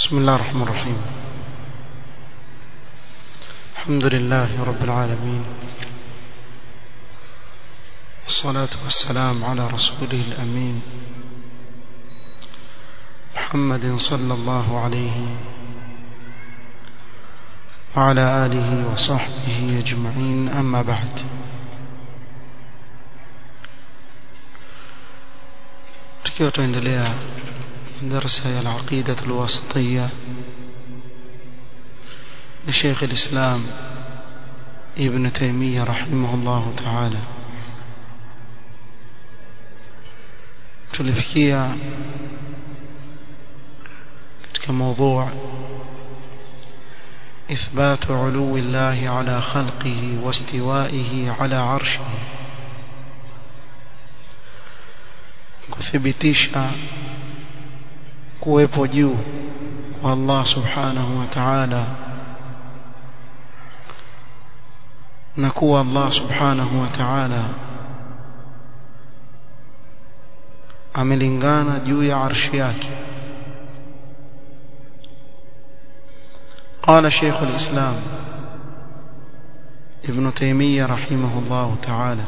بسم الله الرحمن الرحيم الحمد لله رب العالمين والصلاة والسلام على رسوله الأمين محمد صلى الله عليه وعلى آله وصحبه أجمعين أما بعد tukiwa tuendelea darsa ya al-aqida al-wasitiyya لشيخ الإسلام ابن تيمية رحمه الله تعالى tulifikia katika موضوع إثبات علو الله على خلقه واستوائه على عرشه kuthibitisha kuwepo juu kwa Allah subhanahu wa ta'ala na kuwa Allah subhanahu wa ta'ala amelingana juu ya arshi yake قال شيخ الإسلام ابن تيمية رحمه الله تعالى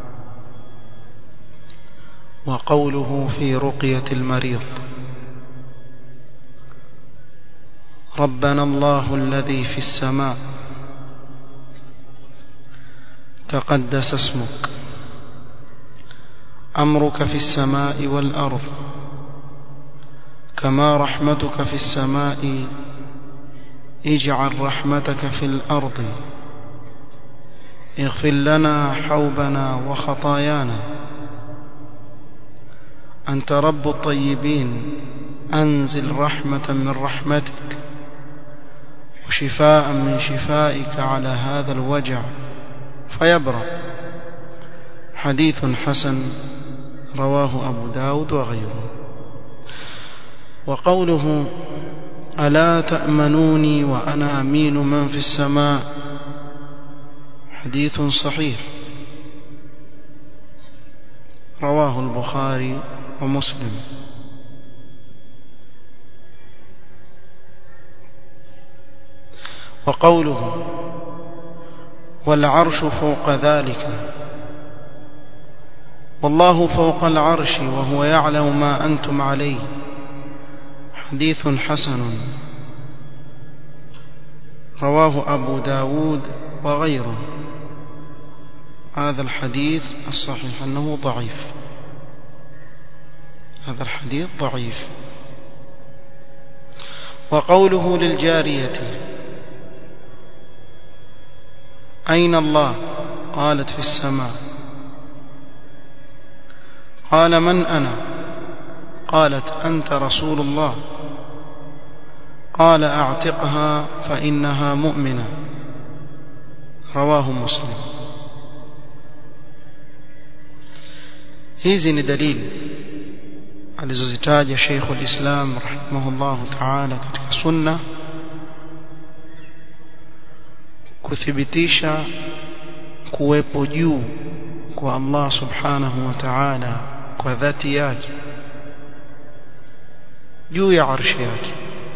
وقوله في رقية المريض ربنا الله الذي في السماء تقدس اسمك أمرك في السماء والأرض كما رحمتك في السماء اجعل رحمتك في الأرض اغفر لنا حوبنا وخطايانا أنت رب الطيبين أنزل رحمة من رحمتك وشفاء من شفائك على هذا الوجع فيبرأ حديث حسن رواه أبو داود وغيره وقوله ألا تأمنوني وأنا أمين من في السماء حديث صحيح رواه البخاري ومسلم وقوله والعرش فوق ذلك والله فوق العرش وهو يعلم ما أنتم عليه حديث حسن رواه أبو داود وغيره هذا الحديث الصحيح أنه ضعيف هذا الحديث ضعيف وقوله للجارية أين الله قالت في السماء قال من أنا قالت أنت رسول الله قال أعتقها فإنها مؤمنة رواه مسلم hizi ni dalili alizozitaja Sheikhul Islam rahimahullahu ta'ala katika sunna kuthibitisha kuwepo juu kwa Allah subhanahu wa ta'ala kwa dhati yake juu ya arshi yake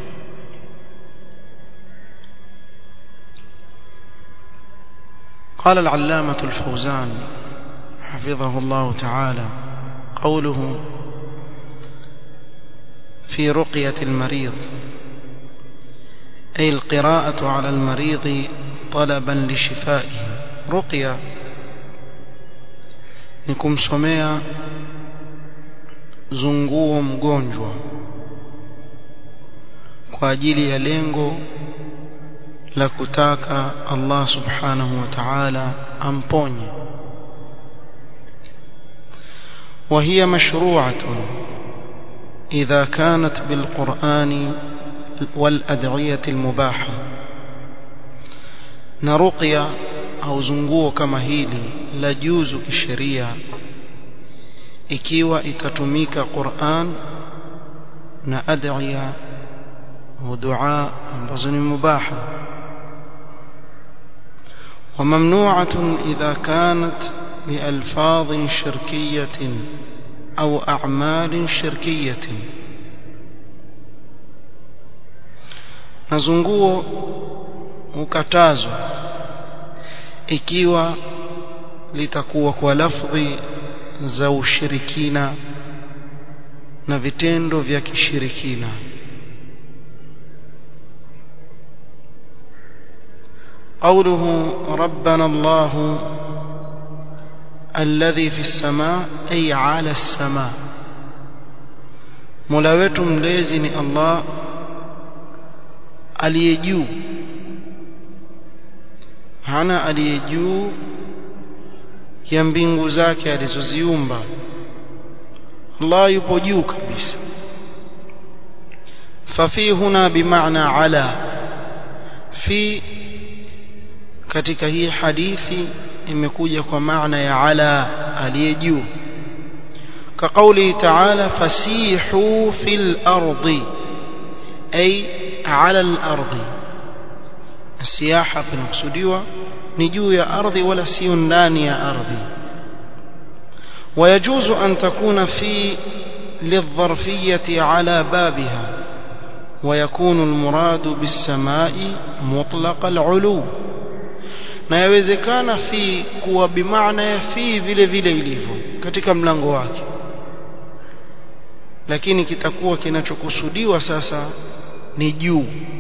قال العلامة الفوزان حفظه الله تعالى قوله في رقية المريض أي القراءة على المريض طلبا لشفائه رقية نكم سميا zunguo mgonjwa kwa ajili ya lengo la kutaka Allah subhanahu wa ta'ala amponye وهي مشروعة إذا كانت بالقرآن والأدعية المباحة نرقية أو زنقوه كما هيلي لا جوز كشريعة ikiwa itatumika Qur'an na ad'iya au dua ambazo ni mubaha وممنوعة إذا كانت بألفاظ شركية أو أعمال شركية na zunguo hukatazwa ikiwa litakuwa kwa lafdhi za ushirikina na vitendo vya kishirikina قوله ربنا الله الذي في السماء أي على السماء mola wetu mlezi ni Allah aliye juu hana aliye juu ya mbingu zake alizoziumba Allah yupo juu kabisa fafi huna bimaana ala fi katika hii hadithi imekuja kwa maana ya ala aliye juu كقوله تعالى فسيحوا في الأرض أي على الأرض السياحة بنقصدوا نجو يا أرضي ولا سيندان يا أرضي ويجوز أن تكون في للظرفية على بابها ويكون المراد بالسماء مطلق العلو na yawezekana fi kuwa bimaana ya fi vile vile ilivyo katika mlango wake lakini kitakuwa kinachokusudiwa sasa ni juu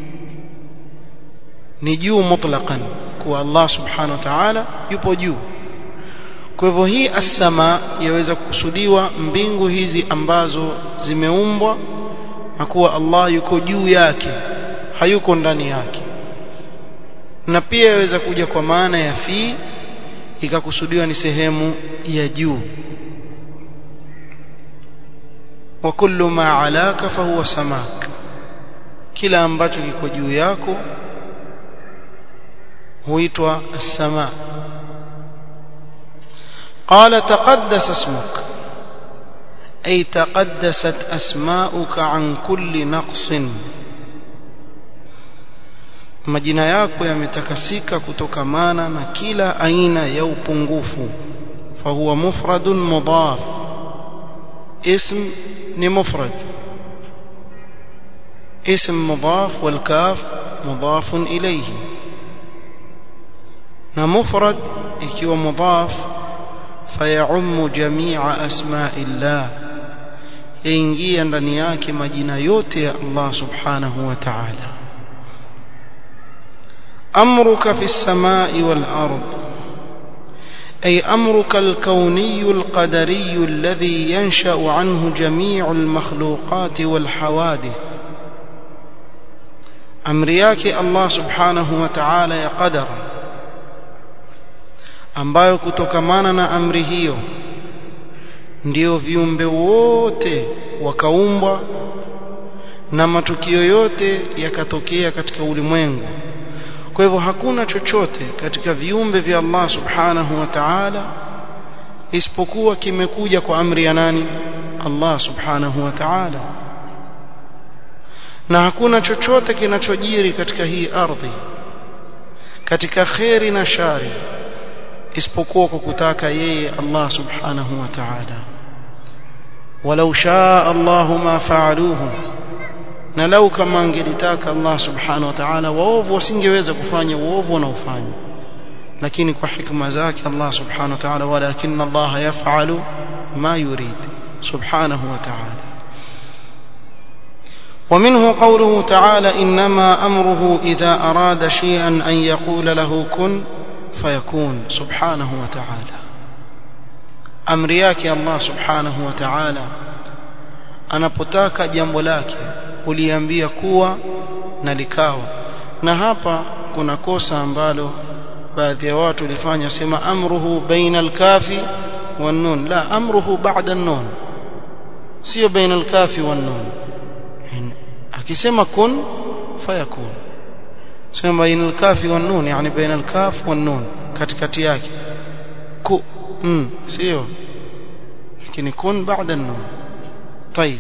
ni juu mutlaqan kuwa Allah subhanahu wa ta'ala yupo juu kwa hivyo hii as-sama yaweza kukusudiwa mbingu hizi ambazo zimeumbwa na kuwa Allah yuko juu yake hayuko ndani yake na pia yaweza kuja kwa maana ya fi ikakusudiwa ni sehemu ya juu wa kullu ma alaka fahuwa samak kila ambacho kiko juu yako huitwa as-sama qala taqaddas ismuk ay taqaddasat asma'uka an kulli naqsin majina yako yametakasika kutokamana na kila aina ya upungufu fahuwa mufradun mudaf اسم ni mufrad اسم مضاف والكاف مضاف إليه na mufrad ikiwa mudaf fayaummu jami'a asma'illah yaingia ndani yake majina yote ya Allah subhanahu wa ta'ala amruka fi samai wal ard أي أمرك الكوني القدري الذي ينشأ عنه جميع المخلوقات والحوادث أمرياك الله سبحانه وتعالى يا قدر ambayo kutokamana na amri hiyo ndio viumbe wote wakaumbwa na matukio yote yakatokea katika ulimwengu kwa hivyo hakuna chochote katika viumbe vya Allah subhanahu wa ta'ala isipokuwa kimekuja kwa amri ya nani Allah subhanahu wa ta'ala na hakuna chochote kinachojiri katika hii ardhi katika kheri na shari isipokuwa kwa kutaka yeye Allah subhanahu wa ta'ala walau shaa Allah ma fa'aluhu na lau kama angelitaka Allah subhanahu wa ta'ala waovu wasingeweza kufanya uovu wanaofanya lakini kwa hikma zake Allah subhanahu wa ta'ala walakin Allah yaf'alu ma yurid subhanahu wa ta'ala ومنه قوله تعالى إنما أمره إذا أراد شيئا أن يقول له كن فيكون سبحانه وتعالى أمرياك الله سبحانه وتعالى anapotaka jambo lake uliambia kuwa na likawa na hapa kuna kosa ambalo baadhi ya watu walifanya sema amruhu baina alkafi wan nun la amruhu ba'da an-nun sio baina alkafi wan nun akisema kun fayakun sema baina alkafi wan nun yani baina alkaf wan nun katikati yake ku mm sio lakini kun ba'da an-nun طيب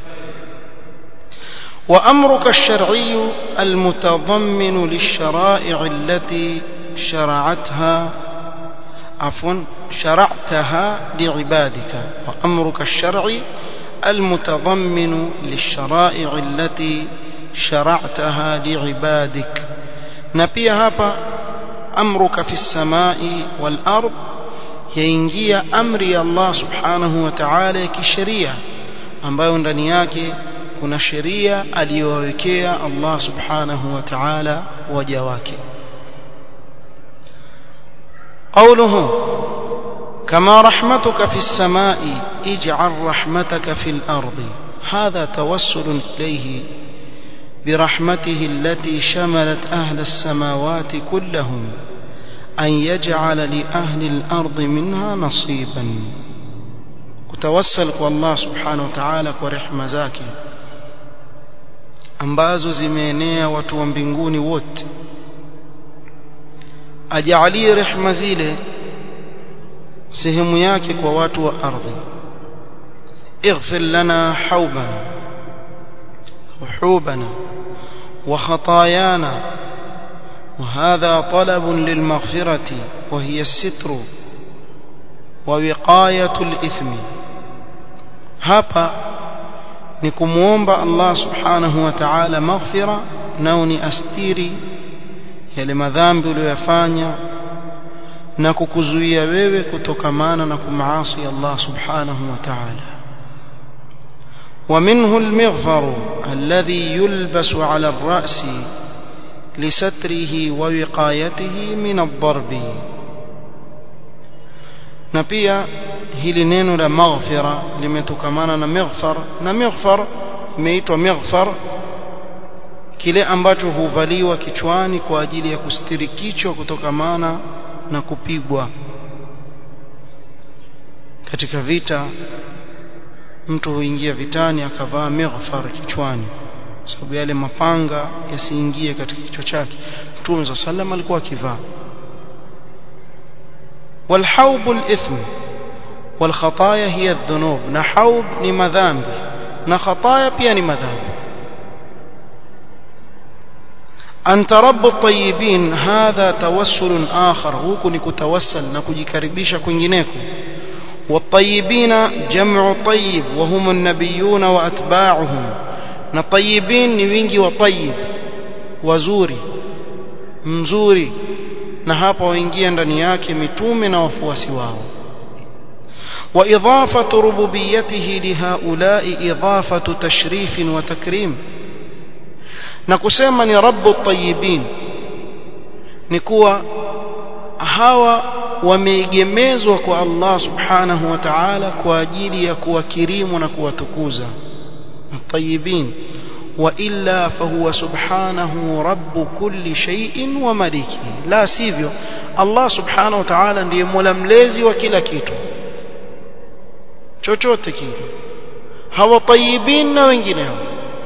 وأمرك الشرعي المتضمن للشرائع التي شرعتها عفوا شرعتها لعبادك وأمرك الشرعي المتضمن للشرائع التي شرعتها لعبادك نبي هapa أمرك في السماء والأرض yaingia amri ya Allah subhanahu wa ta'ala ya kisheria ambayo ndani yake kuna sheria aliyowekea Allah subhanahu wa ta'ala waja wake قوله كما رحمتك في السماء اجعل رحمتك في الأرض هذا توسل إليه برحمته التي شملت أهل السماوات كلهم أن يجعل لأهل الأرض منها نصيبا كتوسل والله سبحانه وتعالى ورحمة زاكي ambazo zimeenea watu wa mbinguni wote ajalie rehma zile sehemu yake kwa watu wa ardhi اغفر لنا حوبنا وحوبنا وخطايانا وهذا طلب للمغفرة وهي الستر ووقاية الإثم hapa ni kumwomba Allah subhanahu wa ta'ala maghfira nao ni astiri yale madhambi uliyoyafanya na kukuzuia wewe kutokamana na kumaasi Allah subhanahu wa ta'ala ومنه المغفر الذي يلبس على الرأس لستره ووقايته من الضرب na pia hili neno la maghfira limetokamana na maghfar na maghfar imeitwa maghfar kile ambacho huvaliwa kichwani kwa ajili ya kustiri kichwa kutokamana na kupigwa katika vita mtu huingia vitani akavaa maghfar kichwani sababu yale mapanga yasiingie katika kichwa chake Mtume صلى الله عليه alikuwa akivaa والحوب الإثم والخطايا هي الذنوب نحوب ni madhambi na khataya pia ni madhambi أن ترب الطيبين هذا توسل آخر huku ni kutawassal na kujikaribisha kwingineko والطيبين جمع طيب وهم النبيون وأتباعهم na طيبين ni wingi wa طيب wazuri mzuri na hapa waingia ndani yake mitume na wafuasi wao وإضافة ربوبيته لهؤلاء إضافة تشريف وتكريم نكسما ni رب الطيبين نكوا hawa wameegemezwa kwa Allah subhanahu wa ta'ala kwa ajili ya kuwakirimu na kuwatukuza الطيبين وإلا فهو سبحانه رب كل شيء ومليكه لا sivyo Allah subhanahu wa ta'ala ndiye mola mlezi wa kila kitu chochote kile hawa tayyibin na wengineo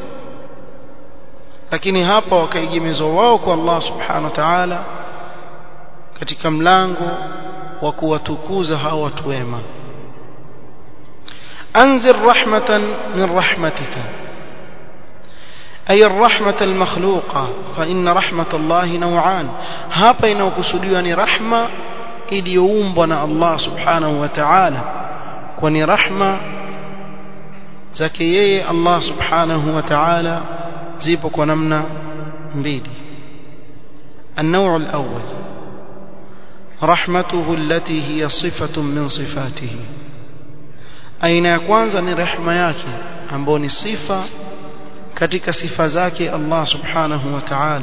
lakini hapa wakaigemezwa wao kwa Allah subhanahu wa ta'ala katika mlango wa kuwatukuza hawa watu wema anzir rahmatan min rahmatika أي الرحمة المخلوقة فإن رحمة الله نوعان هابا inayokusudiwa ni rahma iliyoumbwa na Allah subhanahu wa ta'ala kwani rahma zake yeye Allah subhanahu wa ta'ala zipo kwa namna mbili النوع الأول رحمته التي هي صفة من صفاته aina ya kwanza ni rehema yake ambayo ni sifa katika sifa zake Allah subhanahu wa ta'ala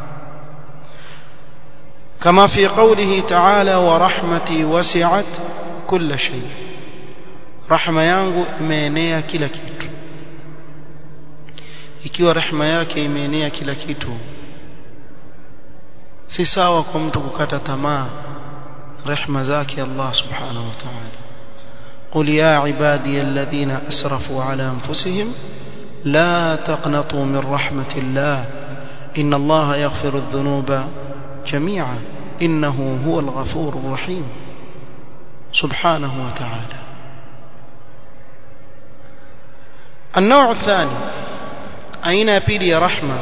kama fi qawlihi ta'ala wa rahmati wasi'at kulla shay rahma yangu imeenea kila kitu ikiwa rehema yake imeenea kila kitu si sawa kwa mtu kukata tamaa rehema zake Allah subhanahu wa ta'ala قل يا عبادي الذين أسرفوا على أنفسهم لا تقنطوا من رحمة الله إن الله يغفر الذنوب جميعا إنه هو الغفور الرحيم سبحانه وتعالى النوع الثاني أين يبيلي رحمة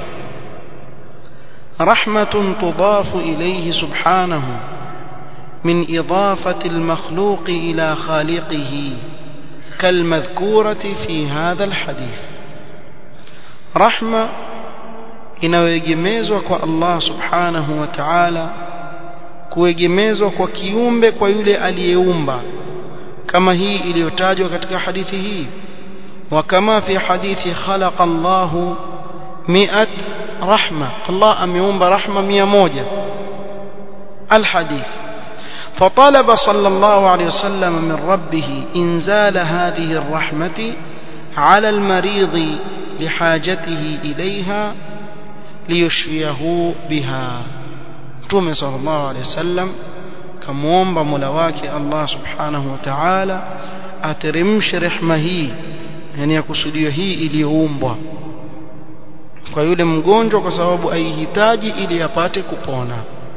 رحمة تضاف إليه سبحانه من إضافة المخلوق إلى خالقه كالمذكورة في هذا الحديث رحمة inayoegemezwa kwa Allah subhanahu wa ta'ala kuegemezwa kwa kiumbe kwa yule aliyeumba kama hii iliyotajwa katika hadithi hii وكما في حديث خلق الله مئة رحمة الله أميوم رحمة مئة موجة الحديث فطلب صلى الله عليه وسلم من ربه إنزال هذه الرحمة على المريض لحاجته إليها ليشفيه بها تومي صلى الله عليه وسلم كمومب ملواك الله سبحانه وتعالى أترمش رحمه yani yakusudiwa hii iliyoumbwa kwa yule mgonjwa kwa sababu aihitaji ili apate kupona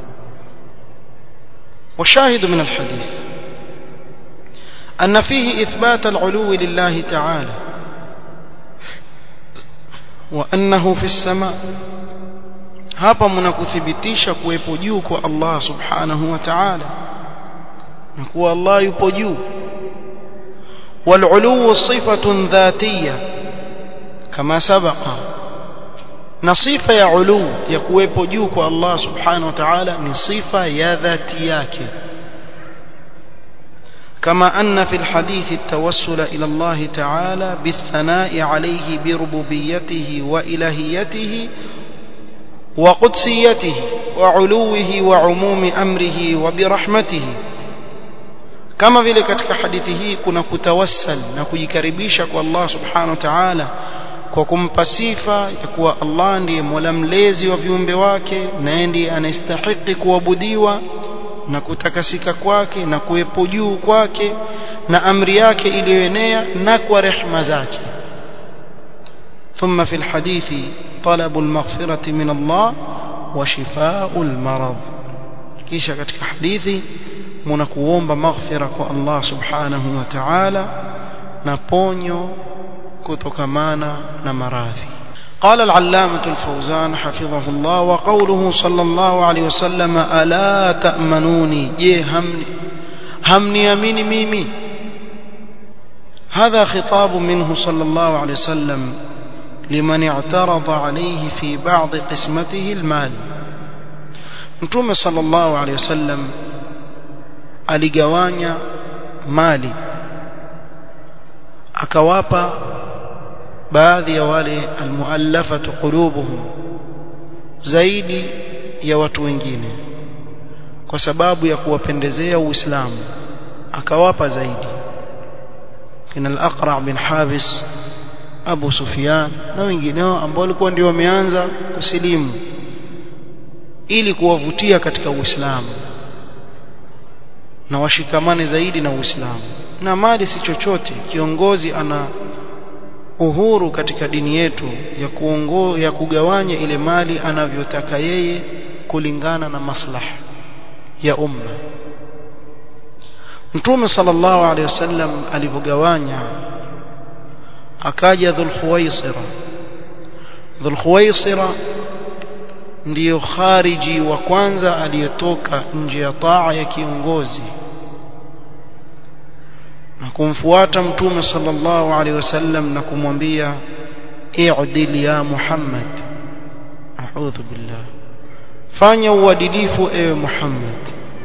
وشاهد من الحديث أن فيه إثبات العلو لله تعالى وأنه في السماء hapa mnakuthibitisha kuwepo juu kwa Allah subhanahu wa ta'ala na kuwa Allah yupo juu والعلو صفة ذاتية كما سبق نصيفة يا علو يكويبو جوك الله سبحانه وتعالى نصيفة يا ذاتياك كما أن في الحديث التوسل إلى الله تعالى بالثناء عليه بربوبيته وإلهيته وقدسيته وعلوه وعموم أمره وبرحمته kama vile katika hadithi hii kuna kutawassal na kujikaribisha kwa Allah subhanahu wa ta'ala kwa kumpa sifa ya kuwa Allah ndiye mola mlezi wa viumbe wake na ndiye anastahili kuabudiwa na kutakasika kwake na kuwepo juu kwake na amri yake iliyoenea na kwa rehma zake ثم في الحديث طلب المغفرة من الله وشفاء المرض kisha katika hadithi mnakuomba maghfira kwa Allah subhanahu wa ta'ala na ponyo kutokamana na maradhi قال العلامة الفوزان حفظه الله وقوله صلى الله عليه وسلم ألا تأمنوني جي همني همني أميني ميمي هذا خطاب منه صلى الله عليه وسلم لمن اعترض عليه في بعض قسمته المال متوم صلى الله عليه وسلم aligawanya mali akawapa baadhi ya wale almuallafatu qulubuhum zaidi ya watu wengine kwa sababu ya kuwapendezea uislamu akawapa zaidi kina al-aqra bin habis abu sufyan na wengineo ambao walikuwa ndio wameanza kusilimu ili kuwavutia katika uislamu na washikamane zaidi na Uislamu na mali si chochote kiongozi ana uhuru katika dini yetu ya kuongo, ya kugawanya ile mali anavyotaka yeye kulingana na maslaha ya umma Mtume sallallahu alaihi wasallam alivyogawanya akaja Dhulkhuwaisira Dhulkhuwaisira ndiyo khariji wa kwanza aliyetoka nje ya taa ya kiongozi na kumfuata mtume sallallahu alaihi wasallam na kumwambia i'dil ya Muhammad a'udhu billah fanya uadilifu ewe Muhammad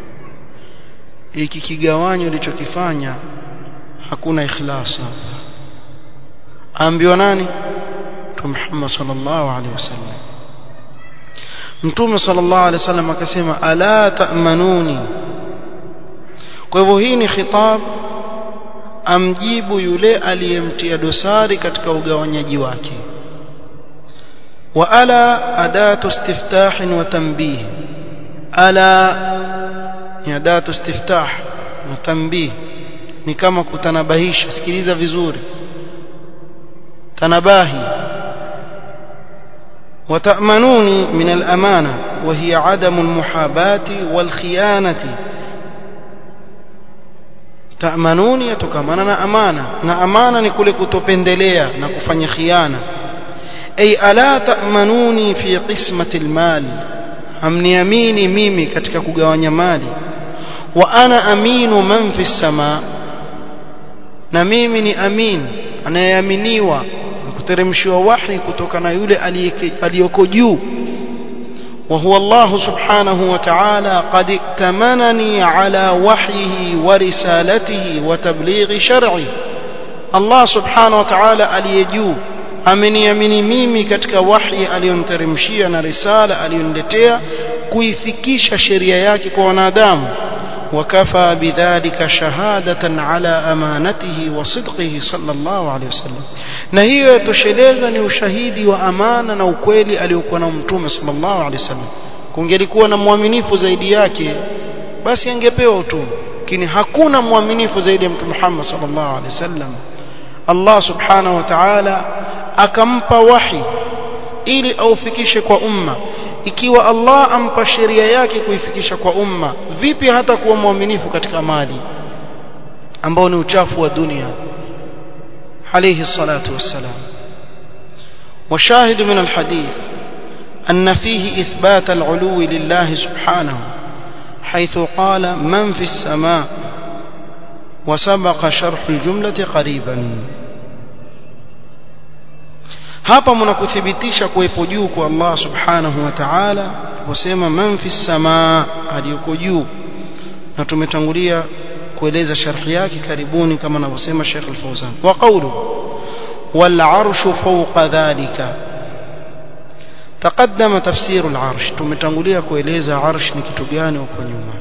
hiki kigawanyo ulichokifanya hakuna ikhlas hapa ambiwa nani mtume Muhammad sallallahu alaihi wasallam mtume sallallahu alaihi wasallam akasema ala ta'manuni kwa hivyo hii ni khitab amjibu yule aliyemtia dosari katika ugawanyaji wake wa ala adatu istiftah wa tanbih ala ni adatu istiftah na tanbih ni kama kutanabahisha sikiliza vizuri tanabahi وتأمنوني من الأمانة وهي عدم المحاباة والخيانة تأمنوني يتكمننا أمانة na amana ni kule kutopendelea na kufanya khiana ay ala ta'manuni fi qismati almal hamniamini mimi katika kugawanya mali wa ana aminu man fi sama na mimi ni amin anayeaminiwa kuteremshiwa wahi kutoka na yule aliyoko juu وهو الله سبحانه وتعالى قد ائتمنني على وحيه ورسالته وتبليغ شرعه الله سبحانه وتعالى aliyejuu ameniamini mimi katika wahi aliyonteremshia na risala aliyoniletea kuifikisha sheria yake kwa wanadamu وكفى بذلك شهادة على أمانته وصدقه صلى الله عليه وسلم na hiyo yatosheleza ni ushahidi wa amana na ukweli aliyokuwa na mtume sallallahu alaihi wasallam kungelikuwa na mwaminifu zaidi yake basi angepewa utume lakini hakuna mwaminifu zaidi ya mtume Muhammad sallallahu alaihi wasallam Allah subhanahu wa ta'ala akampa wahi ili aufikishe kwa umma ikiwa Allah ampa sheria yake kuifikisha kwa umma vipi hata kuwa mwaminifu katika mali ambao ni uchafu wa dunia عليه الصلاة والسلام وشاهد من الحديث أن فيه إثبات العلو لله سبحانه حيث قال من في السماء وسبق شرح الجملة قريبا hapa mnakuthibitisha kuwepo juu kwa Allah subhanahu wa ta'ala kusema man fi samaa aliyoko juu na tumetangulia kueleza sharhi yake karibuni kama anavyosema Sheikh Al-Fawzan wa qawlu wal arshu fawqa dhalika تقدم تفسير العرش tumetangulia kueleza arsh ni kitu gani huko nyuma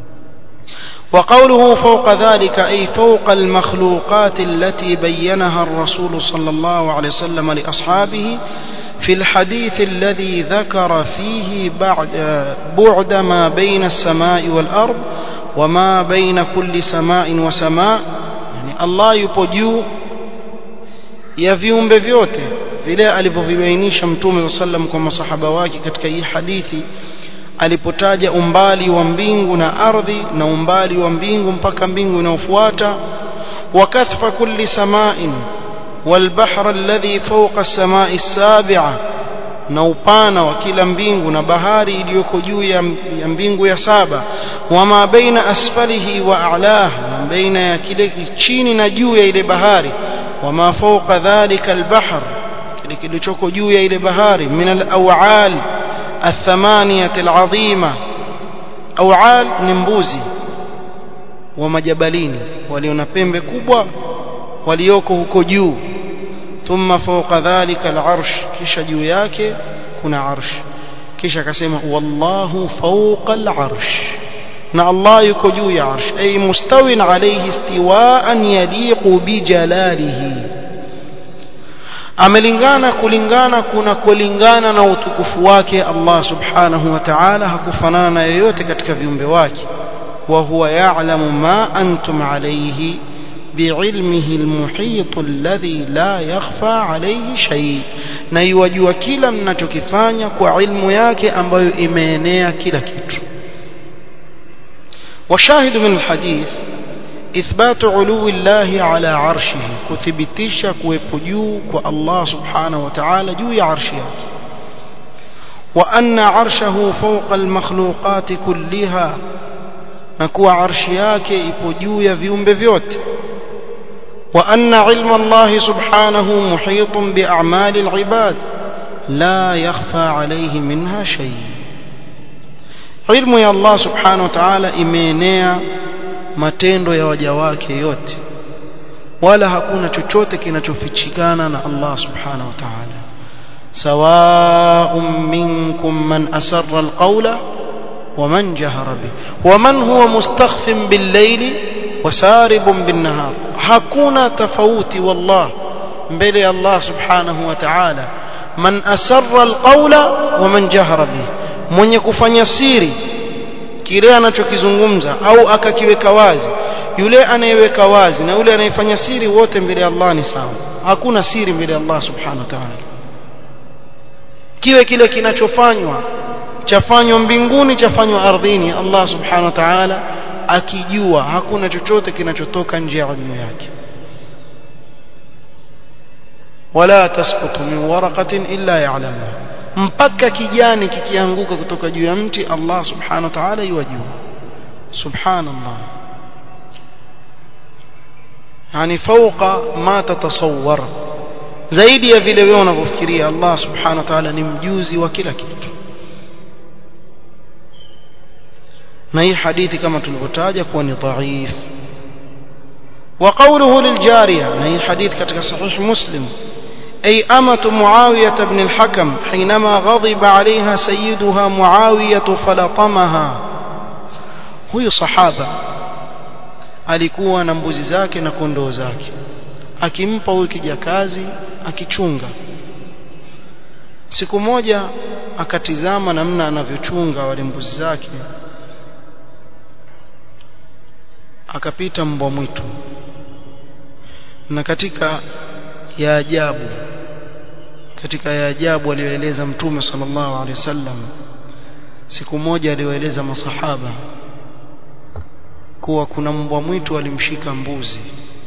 وقوله فوق ذلك أي فوق المخلوقات التي بينها الرسول صلى الله عليه وسلم لأصحابه في الحديث الذي ذكر فيه بعد بعد ما بين السماء والأرض وما بين كل سماء وسماء يعني الله yupo juu ya viumbe vyote vile alivyovibainisha mtume sallam kwa masahaba wake katika hii hadithi alipotaja umbali wa mbingu na ardhi na umbali wa mbingu mpaka mbingu inayofuata وكثف كل سماء والبحر الذي فوق السماء السابعة na upana wa kila mbingu na bahari iliyoko juu ya mbingu ya saba wama baina asfalihi wa a'lah na baina ya kile chini na juu ya ile bahari wama fawqa dhalika albahr kile kilichoko juu ya ile bahari min alaw'al الثمانية العظيمة أوعال نمبوزي ومجبلين وليون pembe kubwa walioko huko juu ثم فوق ذلك العرش kisha juu yake kuna arsh kisha akasema wallahu fawqa al-arsh na Allah yuko juu ya arsh ay mustawin alayhi istiwa'an yaliqu bi jalalihi amelingana kulingana kuna kulingana na utukufu wake Allah subhanahu wa ta'ala hakufanana na yoyote katika viumbe wake wa huwa ya'lamu ma antum alayhi بعلمه المحيط الذي لا يخفى عليه شيء na yuwajua kila mnachokifanya kwa ilmu yake ambayo imeenea kila kitu وشاهد من الحديث إثبات علو الله على عرشه كثبتش كويبجو الله سبحانه وتعالى جو عرشه وأن عرشه فوق المخلوقات كلها نكو عرشياك إبجو يفيهم بفيوت وأن علم الله سبحانه محيط بأعمال العباد لا يخفى عليه منها شيء علم يا الله سبحانه وتعالى imeenea matendo ya waja wake yote wala hakuna chochote kinachofichikana na Allah subhanahu wa ta'ala sawa'un minkum man asarra alqawla ومن جهر به ومن هو مستخف بالليل وسارب بالنهار hakuna tofauti wallah mbele ya Allah subhanahu wa ta'ala man asarra alqawla wa man jahara bihi mwenye kufanya siri kile anachokizungumza au akakiweka wazi yule anayeweka wazi na yule anayefanya siri wote mbele ya Allah ni sawa hakuna siri mbele ya Allah subhanahu wa ta'ala kiwe kile kinachofanywa chafanywa mbinguni chafanywa ardhini Allah subhanahu wa ta'ala akijua hakuna chochote kinachotoka nje ya elimu yake wala tasqutu min waraqatin illa ya'lamuha mpaka kijani kikianguka kutoka juu ya mti Allah subhanahu wa ta'ala yajua subhanallah yani fawqa ma tatasawwar zaidi ya vile wewe unavyofikiria Allah subhanahu wa ta'ala ni mjuzi wa kila kitu na hii hadithi kama tulivyotaja kuwa ni dhaif وقوله للجارية نهي حديث كتك صحيح مسلم أي أمة معاوية بن الحكم حينما غضب عليها سيدها معاوية فلطمها huyu sahaba alikuwa na mbuzi zake na kondoo zake akimpa huyu kijakazi akichunga siku moja akatizama namna anavyochunga wale mbuzi zake akapita mbwa mwitu na katika ya ajabu katika ya ajabu aliyoeleza mtume sallallahu alaihi wasallam siku moja aliyoeleza masahaba kuwa kuna mbwa mwitu alimshika mbuzi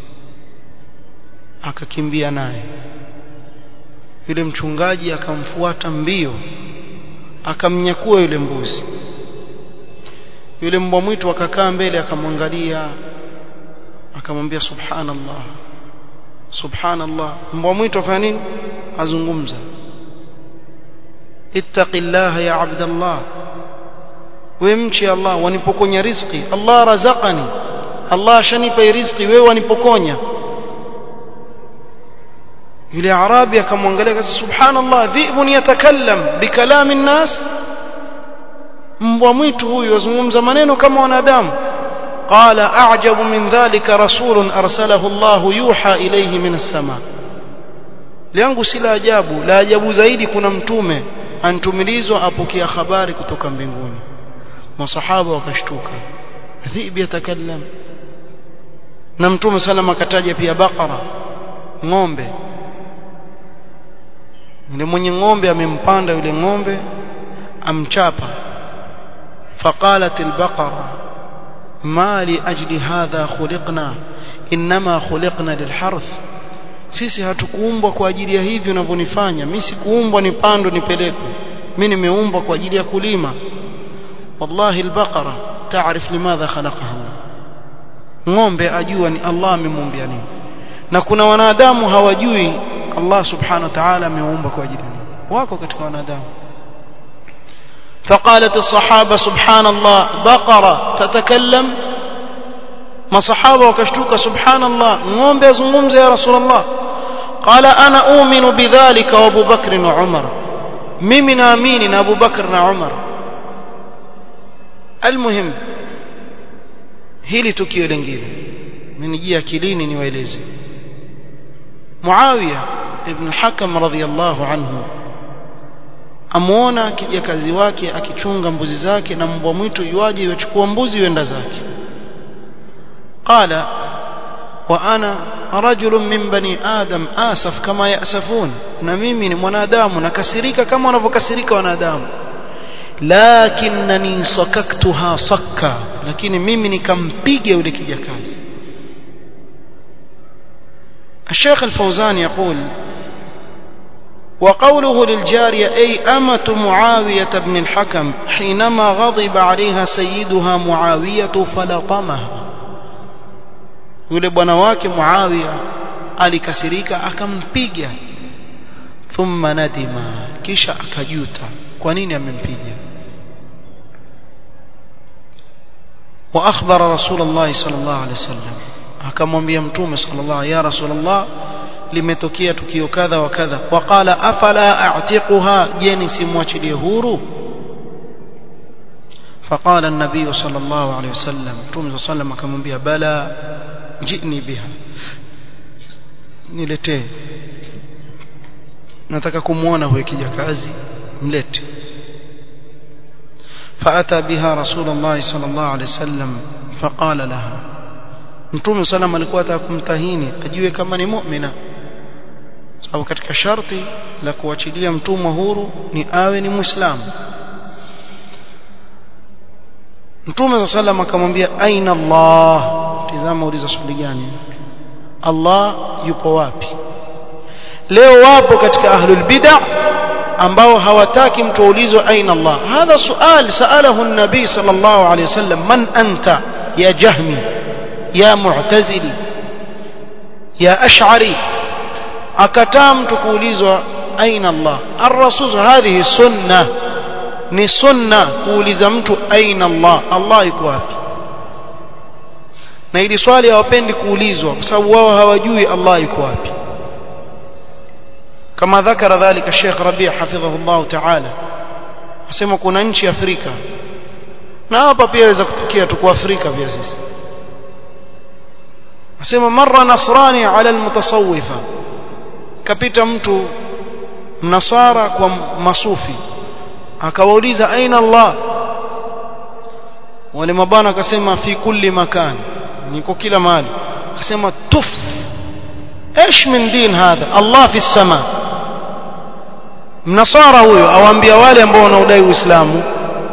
akakimbia naye yule mchungaji akamfuata mbio akamnyakua yule mbuzi yule mbwa mwitu akakaa mbele akamwangalia akamwambia subhanallah subhanallah mbwa mwitu afanya nini azungumza ittaqillaha ya abdallah we mchi Allah wanipokonya riziki Allah razaqani Allah ashanipa riziki wewe wanipokonya yule arabi akamwangalia kasa subhanallah dhibun yatakallam bikalami nnas mbwa mwitu huyu azungumza maneno kama wanadamu قال أعجب من ذلك رسول أرسله الله يوحى إليه من السماء liangu si la ajabu la ajabu zaidi kuna mtume antumilizwa apokea habari kutoka mbinguni masahaba wakashtuka dhibi yatakallam na mtume sallam akataja pia bakara ng'ombe yule mwenye ng'ombe amempanda yule ng'ombe amchapa faqalat albaqara ما لأجل هذا خلقنا إنما خلقنا للحرث sisi hatukuumbwa kwa ajili ya hivi unavyonifanya mimi sikuumbwa nipando nipelekwe mimi nimeumbwa kwa ajili ya kulima wallahi albaqara taarif limadha khalaqaha ng'ombe ajua ni Allah amemuumbia nini na kuna wanadamu hawajui Allah subhanahu wa ta'ala ameumba kwa ajili nini wako katika wanadamu فقالت الصحابة سبحان الله بقرة تتكلم ما صحابة وكشتوك سبحان الله نوم بيزنغمز يا رسول الله قال أنا أؤمن بذلك وأبو بكر وعمر ممن آمين أبو بكر وعمر المهم hili tukio lingine menijia akilini niwaeleze Muawiya ibn al-Hakam radhiyallahu anhu amuona kijakazi wake akichunga mbuzi zake na mbwa mwitu yuaje yachukua mbuzi yuenda zake qala wa ana rajulun min bani adam asaf kama yasafun na mimi ni mwanadamu nakasirika kama wanavyokasirika wanadamu lakinnani sakaktuha sakka lakini mimi nikampiga yule kijakazi الشيخ الفوزان يقول وقوله للجارية أي أمة معاوية بن الحكم حينما غضب عليها سيدها معاوية فلطمها yule bwana wake Muawiya alikasirika akampiga thumma nadima kisha akajuta kwa nini amempiga wa akhbara rasulullah sallallahu alaihi wasallam akamwambia mtume sallallahu ya rasulullah limetokea tukio kadha wa kadha waqala afala a'tiquha je nisimwachilie huru فقال النبي صلى الله عليه وسلم متوم صلى الله عليه وسلم akamwambia bala jini biha niletee nataka kumuona huyo kijakazi mlete فأتى بها رسول الله صلى الله عليه وسلم فقال لها mtume sallam alikuwa ataka kumtahini ajue kama ni mu'mina sababu katika sharti la kuachilia mtumwa huru ni awe ni muislamu mtume sallam akamwambia aina Allah tizama uliza swali gani Allah yupo wapi leo wapo katika ahlul bid'ah ambao hawataki mtu aulizwe aina Allah hadha sual saalahu an-nabi sallallahu alayhi wasallam man anta ya jahmi ya mu'tazili ya ash'ari akataa mtu kuulizwa aina Allah ar-rasul hadhihi sunna ni sunna kuuliza mtu aina Allah Allah yuko wapi na ili swali hawapendi kuulizwa kwa sababu wao hawajui Allah yuko wapi kama dhakara dhalika Sheikh Rabi' hafidhahu Allah ta'ala asema kuna nchi Afrika na hapa pia inaweza kutokea tuko Afrika pia sisi asema marra nasrani ala almutasawwifa kapita mtu mnasara kwa masufi akawauliza aina Allah wale mabana akasema fi kulli makan niko kila mahali akasema tuf ايش من دين هذا الله في السماء mnasara huyo awaambia wale ambao wanaodai uislamu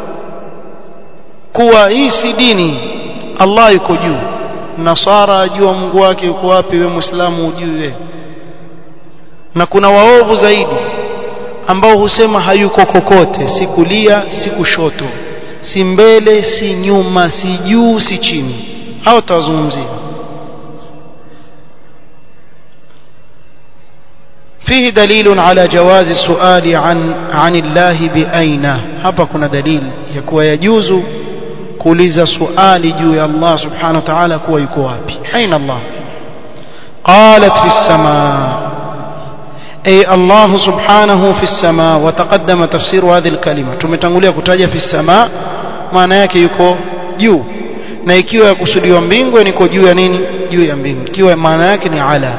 kuwa hii si dini Allah yuko juu nasara ajua Mungu wake yuko wapi wewe muislamu ujui wewe na kuna waovu zaidi ambao husema hayuko kokote si kulia si kushoto si mbele si nyuma si juu si chini hao tawazungumzia فيه دليل على جواز السؤال عن عن الله بأين hapa kuna dalili ya kuwa yajuzu kuuliza swali juu ya Allah subhanahu wa ta'ala kuwa yuko wapi aina Allah qalat fi as-samaa أي الله سبحانه في السماء وتقدم تفسير هذه الكلمة tumetangulia kutaja fi السماء maana yake yuko juu na ikiwa yakusudiwa mbingu niko juu ya nini juu ya mbingu ikiwa maana yake ni ala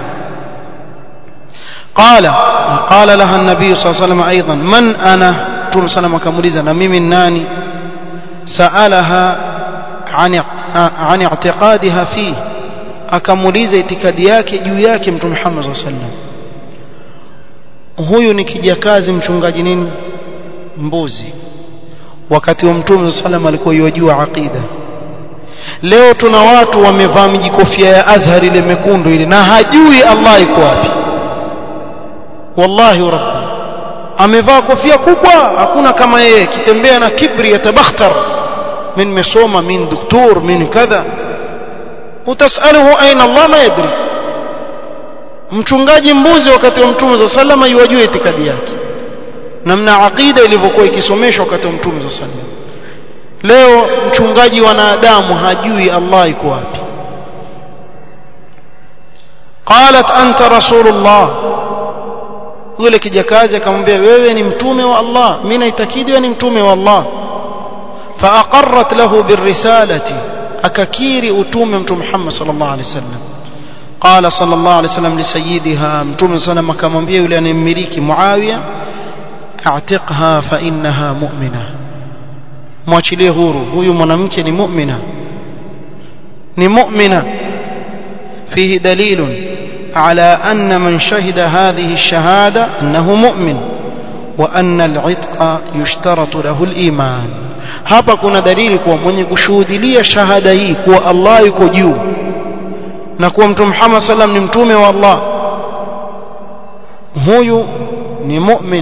قال قال لها النبي صلى الله عليه وسلم أيضا من أنا توم سلام كموليزا نميم ناني سألها عن عن اعتقادها فيه akamuuliza itikadi yake juu yake mtume Muhammad sallallahu alaihi wasallam huyu ni kijakazi mchungaji nini mbuzi wakati wa mtume sallam alikuwa yajua aqida leo tuna watu wamevaa mijikofia ya Azhar ile mekundu ile na hajui Allah yuko wapi wallahi rabbi amevaa kofia kubwa hakuna kama yeye kitembea na kibri yatabakhtar min mesoma min doktor min kadha utasaluhu aina Allah ma yadri mchungaji mbuzi wakati wa mtume za sallama yuwajua itikadi yake namna aqida ilivyokuwa ikisomeshwa wakati wa mtume za sallama leo mchungaji wanadamu hajui Allah yuko wapi qalat anta rasulullah yule kijakazi akamwambia wewe ni mtume wa Allah mimi naitakidi wewe ni mtume wa Allah faaqarrat lahu birrisalati akakiri utume mtume Muhammad sallallahu alaihi wasallam قال صلى الله عليه وسلم لسيدها متوم صلى الله عليه وسلم yule anayemmiliki Muawiya a'tiqha fa innaha mu'mina mwachilie huru huyu mwanamke ni mu'mina ni mu'mina fihi dalilun على أن من شهد هذه الشهادة أنه مؤمن وأن العتق يشترط له الإيمان hapa kuna dalili kuwa mwenye kushuhudilia shahada hii kuwa Allah yuko juu na kuwa mtume Muhammad sallam ni mtume wa Allah huyu ni mu'min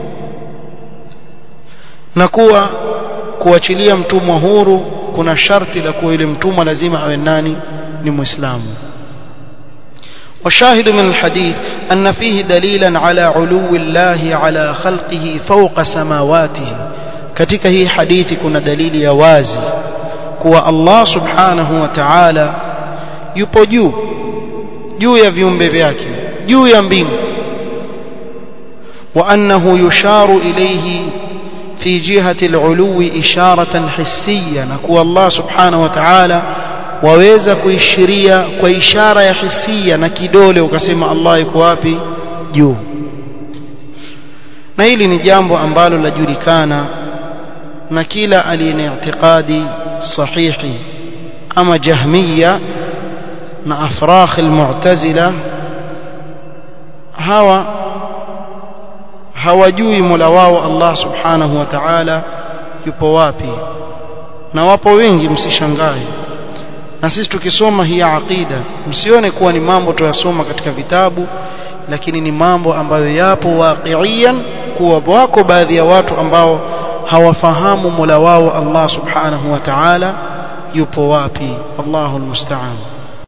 na kuwa kuachilia mtumwa huru kuna sharti la kuwa yule mtumwa lazima awe nani ni muislamu وشاهد من الحديث أن فيه دليلا على علو الله على خلقه فوق سماواته katika hii hadithi kuna dalili ya wazi kuwa Allah subhanahu wa ta'ala yupo juu juu ya viumbe vyake juu ya mbingu wa annahu yusharu ilayhi fi jihati al-ulu isharatan hissiya na kuwa Allah subhanahu wa ta'ala waweza kuishiria kwa ishara ya hisia na kidole ukasema Allah yuko wapi juu na hili ni jambo ambalo lajulikana na kila aliye i'tiqadi sahihi ama jahmiya na afrakh almu'tazila hawa hawajui Mola wao Allah subhanahu wa ta'ala yupo wapi na wapo wengi msishangae na sisi tukisoma hii aqida msione kuwa ni mambo tuyasoma katika vitabu lakini ni mambo ambayo yapo waqiian kuwa wako baadhi ya watu ambao hawafahamu Mola wao Allah subhanahu wa ta'ala yupo wapi Allahu almusta'an